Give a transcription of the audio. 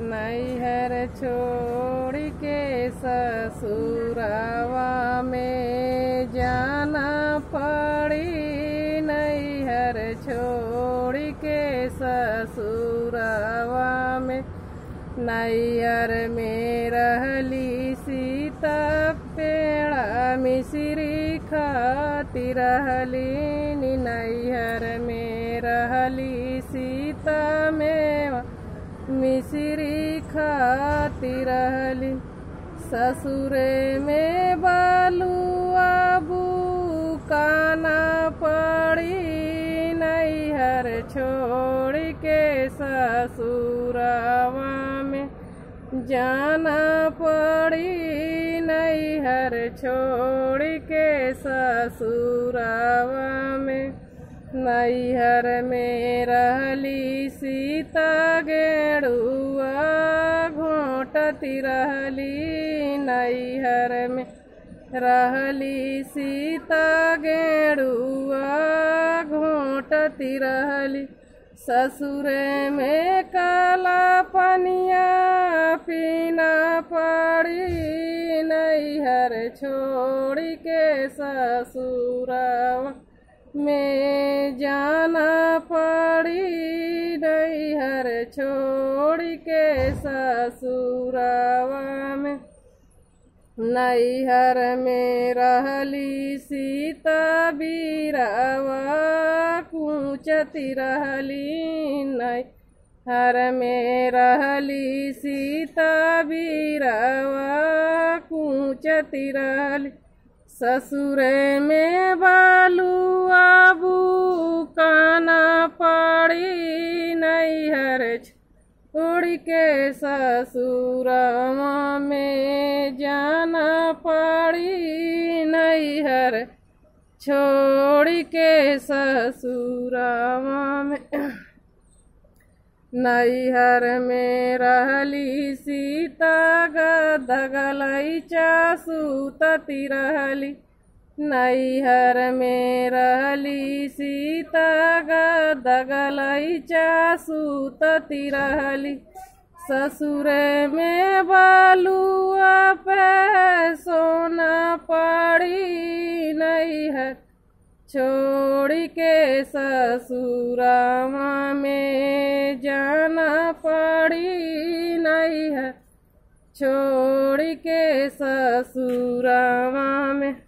नैहर छोड़ के ससुरवा में जाना पड़ी नैहर छोड़ के ससुरवा में नैहर में रहली सीता पेड़ा मिश्री खाती रहली नैहर में रहली सीता में मिश्री खाती रहली ससुरे में बालुआ बुकाना पड़ी नैहर छोड़ के ससुरवा में जाना पड़ी नैहर छोड़ के ससुरवा में नैहर में रहली सीता गेड़ुआ घोटती रहली नैहर में रहली सीता गेड़ुआ घोटती रहली ससुरे में काला पनिया पीना पड़ी नैहर छोड़ के ससुरवा में जाना पड़ी नैहर छोड़ के ससुरवा में नैहर में रहली सीता बीरावा कूचती रहली नैहर में रहली सीता बीरावा कूचती रहली ससुरे में बालुआ बुकाना पड़ी नैहर छोड़ के ससुरवा में जाना पड़ी नैहर छोड़ के ससुरवा में नैहर में रहली सीता गदगलैचा सूतती रहली नैहर में रहली सीता गदगलैचा सूतती रहली ससुरे में बालुआ पे सोना पड़ी नैहर छोड़ के ससुरवा में जाना पड़ी नैहर छोड़ के ससुरवा में